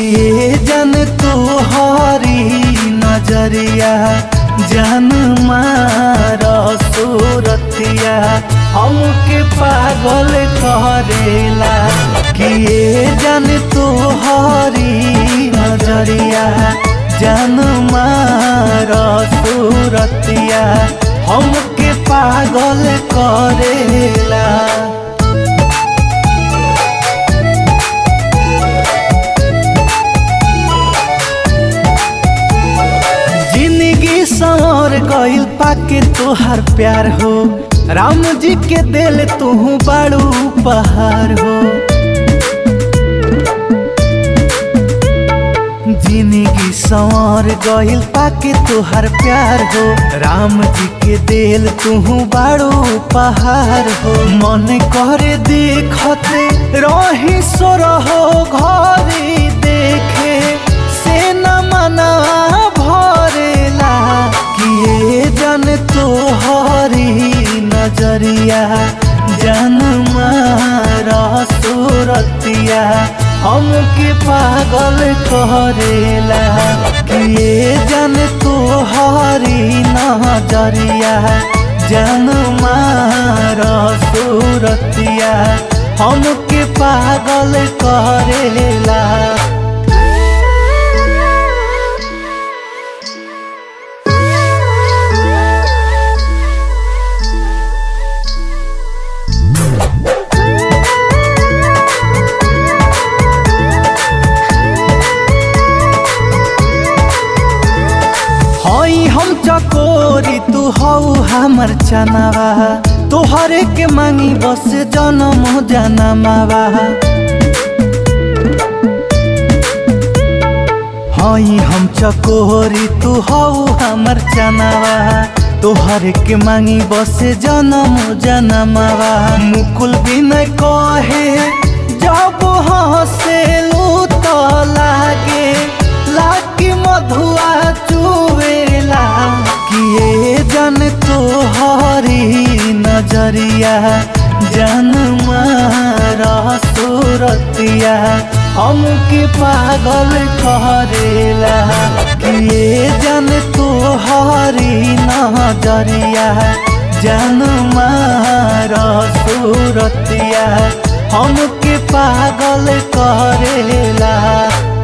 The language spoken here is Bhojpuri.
ये जन तुहरी नजरिया जन मारा सूरतिया हमके पागल करेला कि ये जन तुहरी नजरिया जन मारा सूरतिया हमके पागल करेला जिंदगी संवर गइल पाके तोहार प्यार हो राम जी के दिल तू बड़ू उपहार हो जिंदगी संवर गइल पाके तोहार प्यार हो राम जी के दिल तू बड़ू उपहार हो मन करे देखते रही सो रहो घरे देखे से न मना भरेला किए जन तोहरी नजरिया जन मारा सूरतिया हमके पागल करेला किए जन तोहरी नजरिया जन मारा सूरतिया हमके पागल करेला हई हम चकोरी तू हऊ हमर चनावा तोहरे के मांगी बस जनम जनमावा हई हम चकोरी तू हऊ हमर चनावा तोहरे के मांगी बस जनम जनमावा मुकुल बिनय कहे जब हंसेलू तो लागे लागी मधुआ चुवेला किए जन तोहरी नजरिया जन मारा सूरतिया हमके पागल करेला किए जन तोहरी नजरिया जन मारा सूरतिया हमके पागल करेला